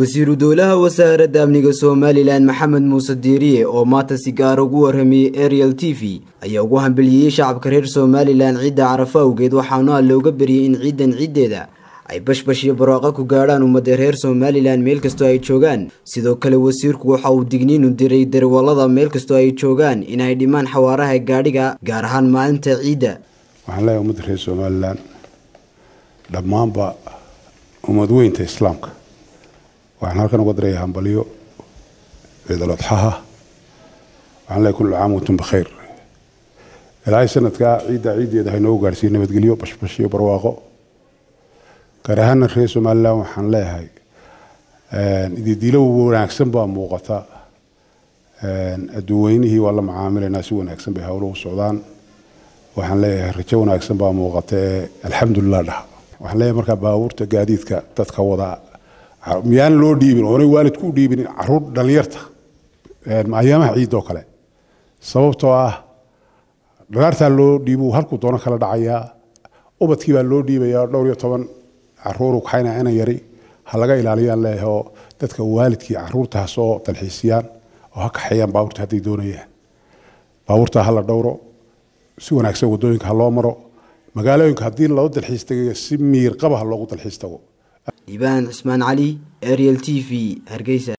wasiiru dowlaha wasaaradda amniga somalilan maxamed muuse diiriye oo maanta si gaara ugu warramayey ariel t v ayaa ugu hambeliyeyey shacabka reer somalilan ciidda carafa awgeed waxaana looga beriyey in ciidan ciiddeeda ay bashbash iyo barwaaqo ku gaadhaan ummadda reer somalilan meel kastoo ay joogaan sidoo kale wasiirku waxa uu digniinu diray darwallada meel kastoo ay joogaan inay dhimaan xawaaraha gaadhiga gaar ahaan maalinta ciidda waxaan leeyahay ummadda reer somalilan dhammaanba ummad weynta islaamka waxaan halkan uga dirayaa hambalyo ciidal adxaha waxaan leeyahay kullu caam wantum bikhayr ilaahay sanadkaa ciidda ciiddeeda ha inoogu gaadhsiiyo nabadgelyo bashbash iyo barwaaqo gaar ahaana reer somalilan waxaan leeyahay ididiilo wanaagsan baa muuqata adduunweynihii waa la macaamilaynaa si wanaagsan bay howluhu socdaan waxaan leeyahay rajo wanaagsan baa muuqata ee alxamdulilah dhaha waxaan leeyahay markaa baabuurta gaadiidka dadka wada miyaan loo dhiibin oonay waalidku u dhiibin caruur dhallinyarta ayaamaha ciidoo kale sababtoo ah dhagaartaa loo dhiibu halkuu doono kala dhacayaa ubadkii baa loo dhiibayaa dhowr iyo toban caruuru kaxayna inan yari ha laga ilaaliyaan leeyahay oo dadka waalidkii caruurta ha soo dalxiisiyaan oo ha kaxeeyaan baabuurta hadday doonayaan baabuurta ha la dhowro si wanaagsan wadooyinka ha loo maro magaalooyinka haddii loo dalxiis tagayo si miir qaba ha loogu dalxiis tago dhiibaan cismaan cali ariel t v hargeysa